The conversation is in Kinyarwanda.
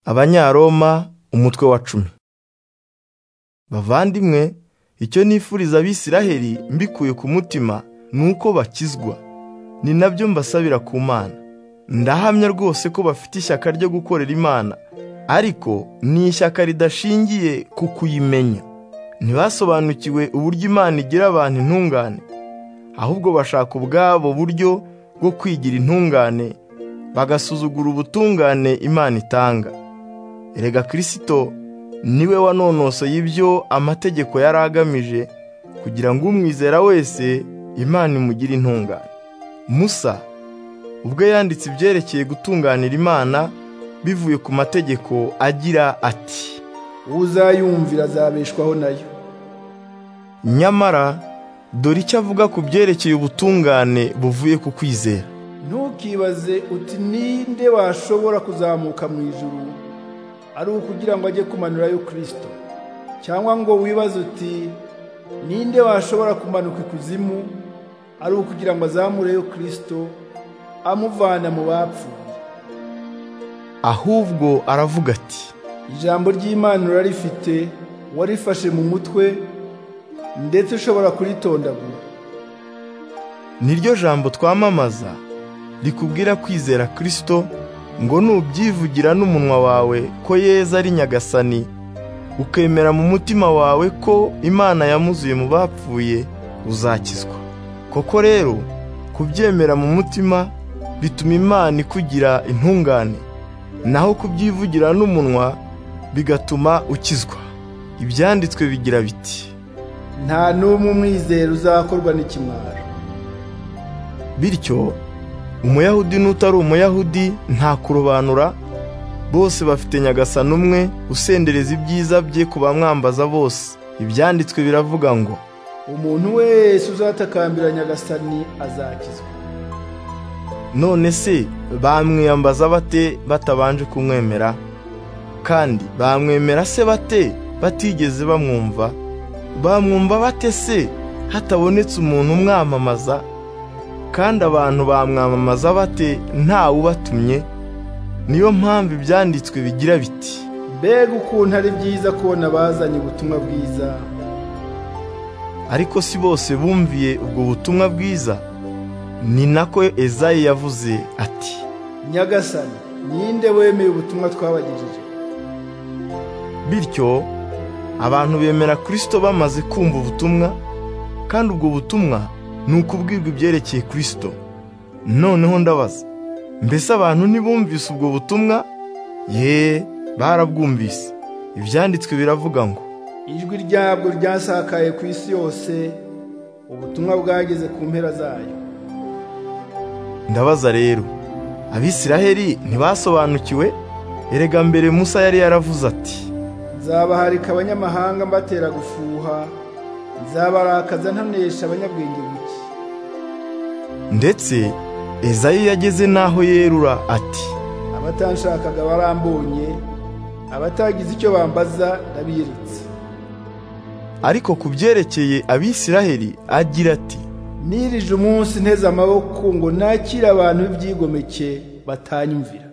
abanyaroma umutwe wa cumi bavandimwe icyo nifuriza abisiraheli mbikuye ku mutima ni uko bakizwa ni nabyo mbasabira ku mana ndahamya rwose ko bafite ishyaka ryo gukorera imana ariko ni ishyaka ridashingiye ku kuyimenya ntibasobanukiwe uburyo imana igira abantu intungane ahubwo bashaka ubwabo buryo bwo kwigira intungane bagasuzugura ubutungane imana itanga erega kirisito niwe wanonosoye ibyo amategeko yari agamije kugira ngo umwizera wese imana imugire intungane musa ubwo yanditse ibyerekeye gutunganira imana bivuye ku mategeko agira ati uzayumvira azabeshwaho nayo nyamara dore icyo avuga ku byerekeye ubutungane buvuye ku kwizera ntukibaze uti ninde washobora kuzamuka mu ijuru ari ukugira ngo ajye kumanurayo kirisito cyangwa ngo wibaze uti ninde washobora kumanuka ikuzimu ari ukugira ngo azamureyo kirisito amuvana mu bapfuye ahubwo aravuga ati ijambo ry'imana urarifite warifashe mu mutwe ndetse ushobora kuritondagura niryo jambo twamamaza rikubwira kwizera kirisito ngo nubyivugira n'umunwa wawe ko yeza ari nyagasani ukemera mu mutima wawe ko imana yamuzuye mu bapfuye uzakizwa koko rero kubyemera mu mutima bituma imana ikugira intungane naho kubyivugira n'umunwa bigatuma ukizwa ibyanditswe bigira biti nta n'umwe umwizera uzakorwa n'ikimwaro bityo umuyahudi n'utari umuyahudi nta kurobanura bose bafite nyagasani umwe usendereza ibyiza bye ku bamwambaza bose ibyanditswe biravuga ngo umuntu wese uzatakambira nyagasani azakizwa none se bamwiyambaza bate batabanje kumwemera kandi bamwemera se bate batigeze bamwumva bamwumva bate se hatabonetse umuntu umwamamaza kandi abantu bamwamamaza bate ntawe ubatumye niyo mpamvu ibyanditswe bigira biti mbega ukuntu ari byiza kubona abazanye ubutumwa bwiza ariko si bose bumviye ubwo butumwa bwiza ni nako ezayi yavuze ati nyagasani ninde wemeye ubutumwa twabagejeje bityo abantu bemera kirisito bamaze kumva ubutumwa kandi ubwo butumwa ni ukubwirwa ibyerekeye kirisito noneho ndabaza mbese abantu ntibumvise ubwo butumwa ye barabwumvise ibyanditswe biravuga ngo ijwi ryabwo ryasakaye ku isi yose ubutumwa bwageze ku mpera zayo ndabaza rero abisiraheli ntibasobanukiwe erega mbere musa yari yaravuze ati nzabaharika abanyamahanga mbatera gufuha nzabarakaza ntanesha abanyabwenge buke ndetse ezayi yageze n'aho yerura ati abatanshakaga barambonye abatagize icyo bambaza ndabiretse ariko ku byerekeye abisiraheli agira ati nirije umunsi nteze amaboko ngo nakire abantu b'ibyigomeke batanyumvira